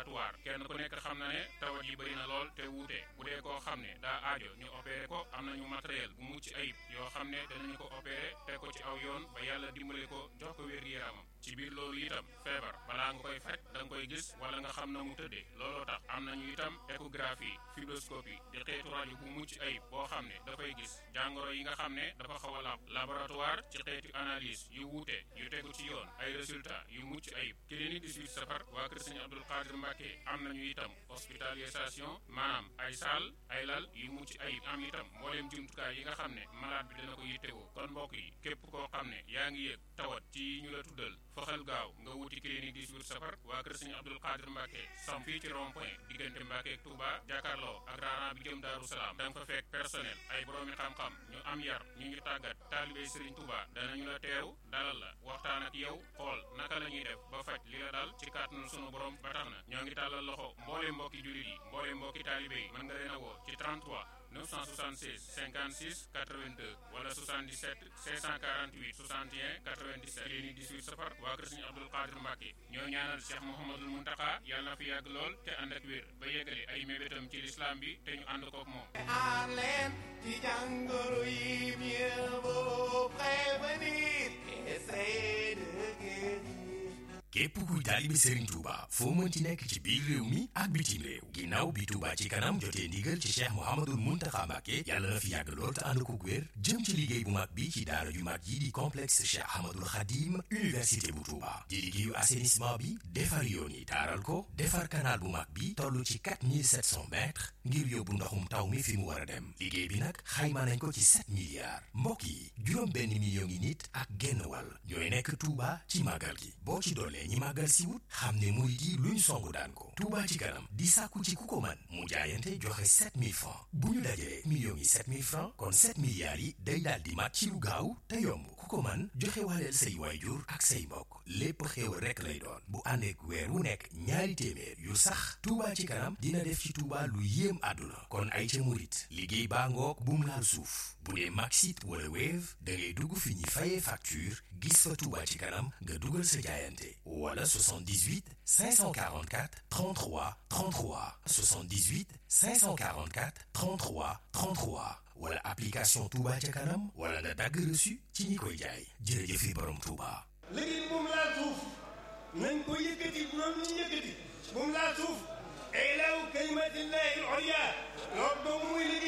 laboratoire kenn ku nekk xam na ne tawat yi bëri na lool te wuute bu dee koo xam ne daa aajo ñu opéré ko am nañu matériel bu mucc ayib yoo xam ne danañu ko opéré teg ko ci aw yoon ba yàlla dimbale ko jox ko wér-gi-yaramam ci biir loolu itam feebar balaa nga koy faj da nga koy gis wala nga xam na mu tëddee looloo tax am nañu itam échographie fibroscopie di xeetu rajo bu mucc ayib boo xam ne dafay gis jàngoro yi nga xam ne dafa xaw a làpp laboratoire ci xeetu analyse yu wuute yu tegu ci yoon ay résultat yu mucc ayib clinique 18 safar waa kër Sëñ Abdul Qadir Mbàkke am nañu itam hospitalisation maanaam ay saal ay lal yu mucc ayib am itam mbooleem jumtukaay yi nga xam ne malade bi dana ko yittewoo kon mbokk yi képp koo xam ne yaa ngi yëg tawat ci ñu la tuddal foxal gaaw nga wuti clinique 18 safar waa kër Sëñ Abdul Qadir Mbàkke sam fii ci rond point diggante Mbàkke ak Touba jàkkaarloo ak raaraan bi jëm Daaru Salaam da nga fa fekk personnel ay boroomi xam-xam ñu am yar ñu ñu tàggat taalibey Sëriñ Touba danañu la teew dalal la waxtaan ak yow xool naka la ñuy def ba faj li la dal ci kàttanu sunu borom ba tax na ñoo ngi tàllal loxo mboole mbokki jullit yi mboole mbokki taalibe yi mën nga leen a woo ci 33 976 56 82 wala 77 648 61 97 clinique 18 safar waa kër Sëñ Abdul Qadir Mbàkke ñoo ñaanal Cheikh Mouhamadul Muntaka yàlla na fi yàgg lool te ànd ak wér ba yeggale ay mébétam ci lislaam bi te ñu ànd kook moom aar leen ci jàngoro yi mieux vaut prévenir qu'essayer de guérir. képp kuy taalibe Serigne Touba foo mënti nekk ci biir réew mi ak bitim réew ginnaaw bi Touba ci kanam jotee ndigal ci Cheikh Mouhamadul Mountakha Mbacké yàlla na fi yàgg lool te ànd ko wér jëm ci liggéey bu mag bi ci daara ju mag yi di complexe Cheikh Ahmadul Khadim université bu Touba di liggéeyu assainissement bi defar yoon yi taaral ko defar canal bu mag bi toll ci 4700 mètres ngir yóbbu ndoxum taw mi fi mu war a dem liggéey bi nag xayma nañ ko ci 7 milliards mbokk yi juróom benn million ngi nit ak genn wàll ñooy nekk Touba ci màggal gi boo ci dollee ñi màggal si wut xam ne murit yi luñ songu daan ko Touba ci kanam di sàkku ci ku ko man mu jaayante joxe 7000 francs bu ñu dajee millions yi 7000 francs kon 7 milliards yi day daal di mat ci lu gaaw te yomb ku ko man joxe waaleel say waayjur ak say mbokk lépp xéewal rekk lay doon bu àndeek weer wu nekk ñaari téeméer yu sax Touba ci kanam dina def ci Touba lu yéem àdduna kon ay ca murit liggéey baa ngoog bum laal suuf bu dee Maxit wala Wave da ngay dugg fi ñuy fayee facture gis fa Touba ci kanam nga dugal sa jaayante wala 78 544 33 33 78 544 33 33 wala application Touba ca kanam wala nga dagg reçu ci ñi koy jaay jërëjëfi borom Touba. liggéey bu mu laal suuf nañ ko yëkkati bu doon ñu yëkkati bu mu laal suuf ilaahu kalimatillahi al-ulya loolu dong muy liggéey